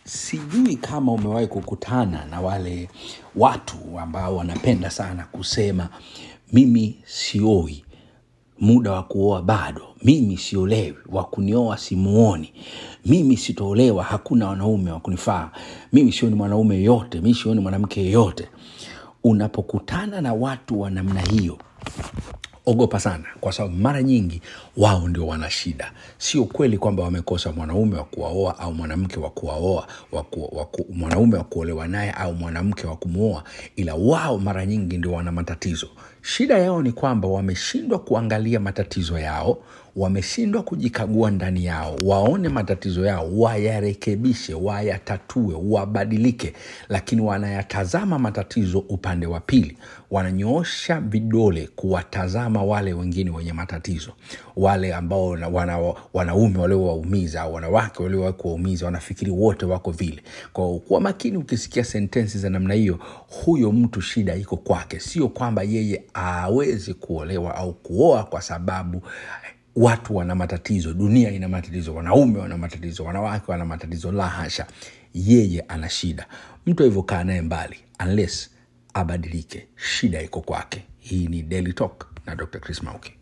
sijui kama umewahi kukutana na wale watu ambao wanapenda sana kusema mimi sioi muda wa kuoa bado mimi siolewi wa kunioa simuoni mimi sitoolewa hakuna wanaume wa kunifaa mimi sioni mwanaume yoyote mi sioni mwanamke yeyote unapokutana na watu wa namna hiyo ogopa sana kwa sababu mara nyingi wao ndio wana shida sio kweli kwamba wamekosa mwanaume wa kuwaoa au mwanamke wa kuwaoa waku, waku, mwanaume wa kuolewa naye au mwanamke wa kumwoa ila wao mara nyingi ndio wana matatizo shida yao ni kwamba wameshindwa kuangalia matatizo yao wameshindwa kujikagua ndani yao waone matatizo yao wayarekebishe wayatatue wabadilike lakini wanayatazama matatizo upande wa pili wananyoosha vidole kuwatazama wale wengine wenye matatizo wale ambao wana, wana, wanaume waliowaumiza au wanawake waliowahi kuwaumiza wanafikiri wote wako vile kwa kuwa makini ukisikia sentensi za namna hiyo huyo mtu shida iko kwake sio kwamba yeye awezi kuolewa au kuoa kwa sababu watu wana matatizo dunia ina matatizo wanaume wana matatizo wanawake wana matatizo la hasha yeye ana shida mtu hivyo kaa naye mbali unless abadilike shida iko kwake hii ni daily talk na dr chris mauki